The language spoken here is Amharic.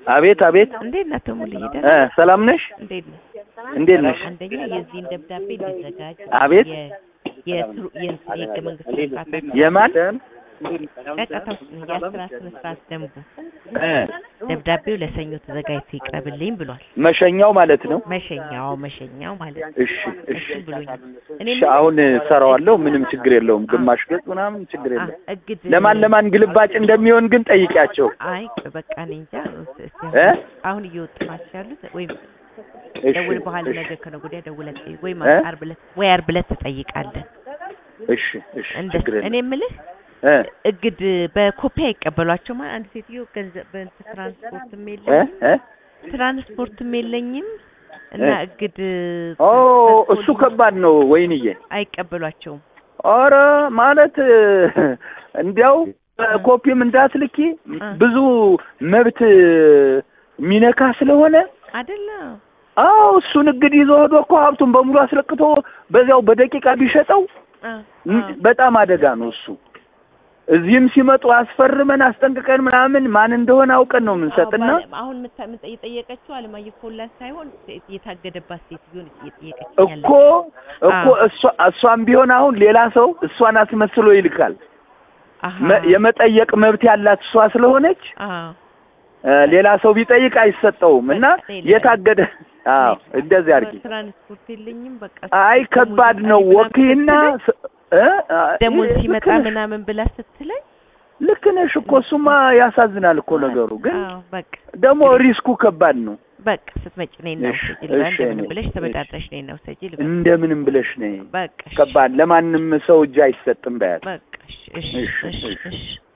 አቤት አቤት እንዴት ነህ ተሙልዬ? እ ደህና ነህ? ሰላም ነሽ? እንዴት ነህ? እንዴት ነሽ? አንደኛ የዚህን ደብዳቤ እንዲዘጋጅ አቤት የ- የትሩ- የእንትን የህገ መንግስት ስነ ስርዓት የማን ጫጫታው የአስራ ስነ ስርዓት ደንቡ እ ደብዳቤው ለሰኞ ተዘጋጅቶ ይቅረብልኝ ብሏል። መሸኛው ማለት ነው። መሸኛው መሸኛው ማለት ነው። እሺ እሺ እሺ ብሎኛል። እኔ እሺ አሁን እሰራዋለሁ። ምንም ችግር የለውም። ግማሽ ገጽ ምናምን ችግር አ- የለም። እግድ ለማን ለማን ግልባጭ እንደሚሆን ግን ጠይቂያቸው አይ በቃ እኔ እንጃ እስኪ እ አሁን እየወጡ ናቸው ያሉት ወይም እሺ ደውል በኋላ እሺ ነገ ከነገ ወዲያ ደውለህ ጠይቅ ወይም እ? ዓርብ ዕለት ወይ ዓርብ ዕለት ትጠይቃለህ። እሺ እሺ እንደ ችግር የለም። እኔ የምልህ እ እግድ በኮፒ አይቀበሏቸውም። አንድ ሴትዮ ገንዘብ በእንትን ትራንስፖርትም እ የለኝም እ ትራንስፖርትም የለኝም እና እ? እግድ ኦ እሱ ከባድ ነው ወይንዬ። አይቀበሏቸውም። ኧረ ማለት እንዲያው ኮፒም እንዳትልኪ እ። ብዙ መብት የሚነካ ስለሆነ አይደለም አዎ እሱን እግድ ይዞ ሄዶ እኮ ሀብቱን በሙሉ አስለቅቶ በዚያው በደቂቃ ቢሸጠው አ ም- በጣም አደጋ ነው እሱ። እዚህም ሲመጡ አስፈርመን አስጠንቅቀን ምናምን ማን እንደሆነ አውቀን ነው የምንሰጥና አዎ፣ ባለ- አሁን ምታ- ምጠ- የጠየቀችው አለማየሁ ፎላ ሳይሆን ሴት- የታገደባት ሴትዮን እየጠየቀችኝ እኮ እኮ እሷ እሷም ቢሆን አሁን ሌላ ሰው እሷን አስመስሎ ይልካል። አሃ መ- የመጠየቅ መብት ያላት እሷ ስለሆነች አዎ እ፣ ሌላ ሰው ቢጠይቅ አይሰጠውም እና ሌላ- የታገደ አዎ እንደዚህ አድርጊ። ትራንስፖርት የለኝም በቃ አይ ደሞዝ ከባድ ነው ይመጣል ወኪልና ምናምን ስ- እ? አ፣ ደሞዝ ልክ ሲመጣ ነሽ፣ ምናምን ብላ ስትለኝ ልክ ነሽ እኮ እሱማ ያሳዝናል እኮ ነገሩ። ግን አዎ በቃ ደግሞ ሪስኩ ከባድ ነው። በቃ ስትመጪ ነይ እና እሺ፣ ውሰጂ ልበል እሺ፣ እንደምንም እኔ- ብለሽ እሺ። ተበዳድረሽ ነይ እና ውሰጂ ልበል እንደምንም ብለሽ ነይ። በቃ እሺ፣ ከባድ ለማንም ሰው እጅ አይሰጥም በያት። በቃ እሺ እሺ እሺ፣ እሺ እሺ። እሺ